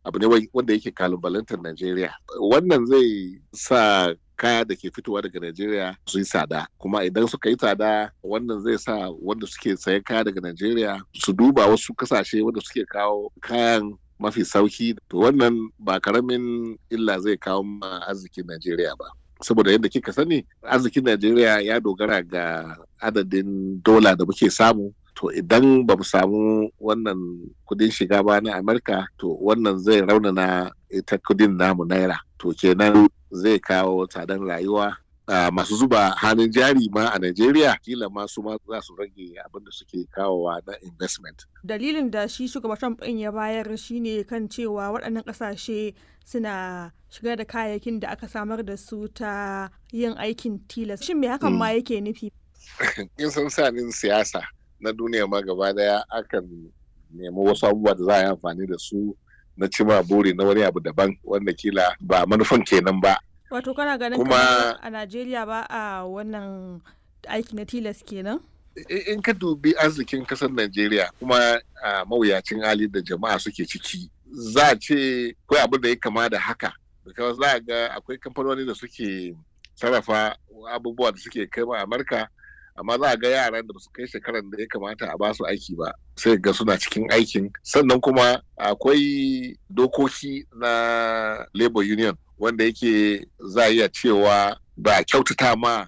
abu ne wanda yake kalubalantar Najeriya. Wannan zai sa kaya da ke fitowa daga Najeriya su yi tsada kuma idan suka yi tsada wannan zai sa wanda suke sayan kaya daga Najeriya su duba wasu kasashe wanda suke kawo kayan mafi sauki to wannan ba karamin illa zai kawo ma arzikin Najeriya ba. saboda yadda kika sani arzikin Najeriya ya dogara ga adadin dola da muke samu to idan ba mu samu wannan kudin shiga ba na Amurka to wannan zai raunana ita kudin namu naira to kenan zai kawo tsadan rayuwa Uh, masu zuba hannun jari ma a Najeriya kila ma su ma za su rage abin da suke kawowa na investment. Dalilin da shi shugaban Trump ɗin ya bayar shine kan cewa waɗannan ƙasashe suna shigar da kayayyakin da aka samar da su ta yin aikin tilas. Shin me hakan ma yake nufi? In san sanin siyasa na duniya ma gaba daya akan nemi wasu abubuwa da za a yi amfani da su na cima buri na wani abu daban wanda kila ba manufan kenan ba. Wato kana ganin kuma a Najeriya ba a wannan aiki na tilas kenan? In ka dubi arzikin kasar Najeriya kuma a mawuyacin hali da jama'a suke ciki za a ce kawai abin da ya kama da haka. Because za a ga akwai kamfanoni da suke sarrafa abubuwa da suke kai ma Amurka amma za a ga yaran da su kai shekaran da ya kamata a basu aiki ba sai ga suna cikin aikin sannan kuma akwai dokoki na labor union wanda yake za a iya cewa ba kyautata ma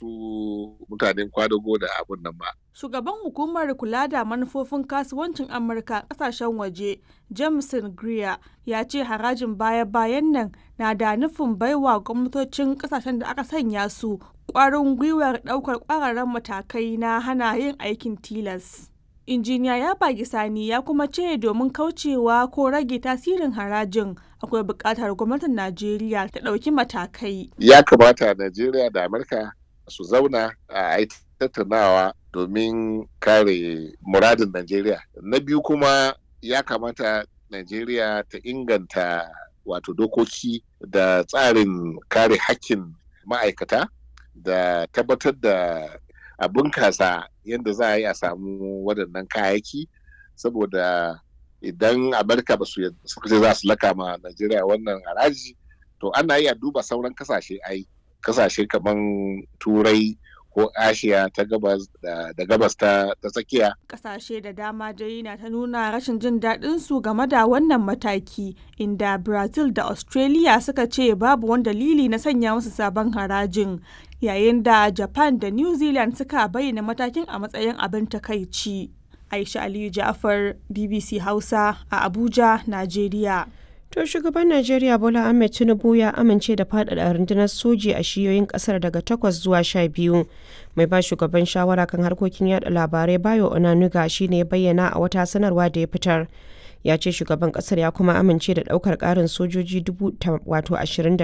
su mutanen kwadago da abun nan ba. Shugaban hukumar kula da manufofin kasuwancin Amurka kasashen waje, Jameson Greer, ya ce harajin baya-bayan nan na da nufin baiwa gwamnatocin kasashen da aka sanya su ƙwarin gwiwar ɗaukar ƙwararren matakai na hana yin aikin tilas. injiniya ya bagi sani ya kuma ce domin kaucewa ko rage tasirin harajin akwai buƙatar gwamnatin najeriya ta ɗauki matakai ya kamata najeriya da amurka su zauna a tattaunawa domin kare muradin najeriya na biyu kuma ya kamata najeriya ta inganta wato dokoki da tsarin kare hakkin ma'aikata da tabbatar da a bunkasa yadda za a yi a samu waɗannan kayayyaki saboda idan amurka ba su suka ce za su laka ma najeriya wannan haraji to ana iya duba sauran kasashe ai kasashe kamar turai ko ashiya ta gabas da, gabas ta, tsakiya kasashe da dama dai na ta nuna rashin jin daɗin su game da wannan mataki inda brazil da australia suka ce babu wani dalili na sanya musu sabon harajin yayin da japan da new zealand suka bayyana matakin a matsayin abin takaici aisha aliyu ja'far bbc hausa a abuja najeriya To shugaban Najeriya Bola Ahmed Tinubu ya amince da faɗaɗa rundunar soji a shiyoyin ƙasar daga takwas zuwa sha biyu. Mai ba shugaban shawara kan harkokin yada labarai Bayo Onanuga shi ne bayyana a wata sanarwa da ya fitar. ya ce shugaban kasar ya kuma amince da daukar karin sojoji wato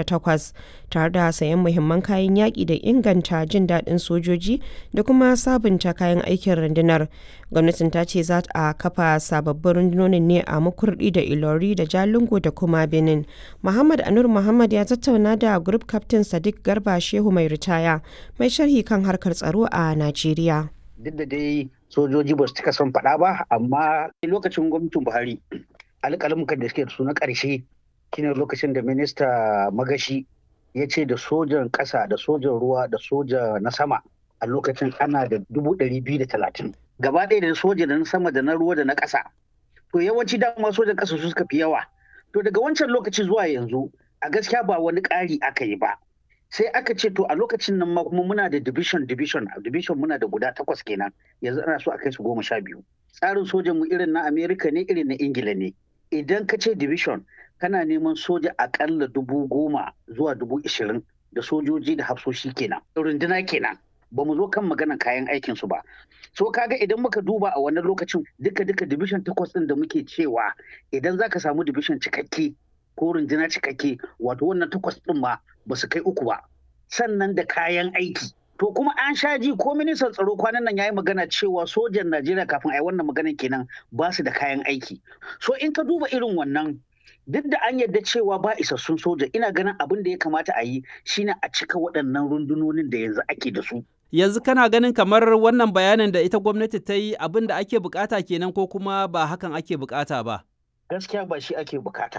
28 tare da sayan muhimman kayan yaƙi da inganta jin daɗin sojoji da kuma sabunta kayan aikin rundunar gwamnatin ta ce za a kafa sababbin rundunonin ne a makurdi da ilori da jalingo da kuma benin muhammad anur muhammad ya tattauna da group captain sadiq garba shehu mai ritaya mai sharhi kan harkar tsaro a najeriya duk da dai sojoji ba su cika son faɗa ba amma lokacin gwamnatin buhari alƙalmukan da suke da su na ƙarshe shine lokacin da minista magashi ya ce da sojan ƙasa da sojan ruwa da soja na sama a lokacin ana da dubu ɗari biyu da talatin gaba ɗaya da soja da na sama da na ruwa da na ƙasa to yawanci dama sojan ƙasa su suka fi yawa to daga wancan lokaci zuwa yanzu a gaskiya ba wani ƙari aka yi ba sai aka ce to a lokacin nan ma kuma muna da division division division muna da guda takwas kenan yanzu ana so a kai su goma sha biyu tsarin sojan mu irin na america ne irin na ingila ne idan ka ce division kana neman soja akalla dubu goma zuwa dubu ishirin da sojoji da hafsoshi kenan runduna kenan ba mu zo kan maganan kayan aikin su ba so kaga idan muka duba a wannan lokacin duka duka division takwas din da muke cewa idan zaka samu division cikakke ko runduna cikakke wato wannan takwas din ma ba su kai uku ba sannan da kayan aiki to kuma an sha ji ko ministan tsaro kwanan nan yayi magana cewa sojan Najeriya kafin a yi wannan maganan kenan ba su da kayan aiki so in ka duba irin wannan duk da an yarda cewa ba isassun soja ina ganin abin da ya kamata a yi shine a cika waɗannan rundunonin da yanzu ake da su yanzu kana ganin kamar wannan bayanin da ita gwamnati ta yi abin da ake bukata kenan ko kuma ba hakan ake bukata ba gaskiya ba shi ake bukata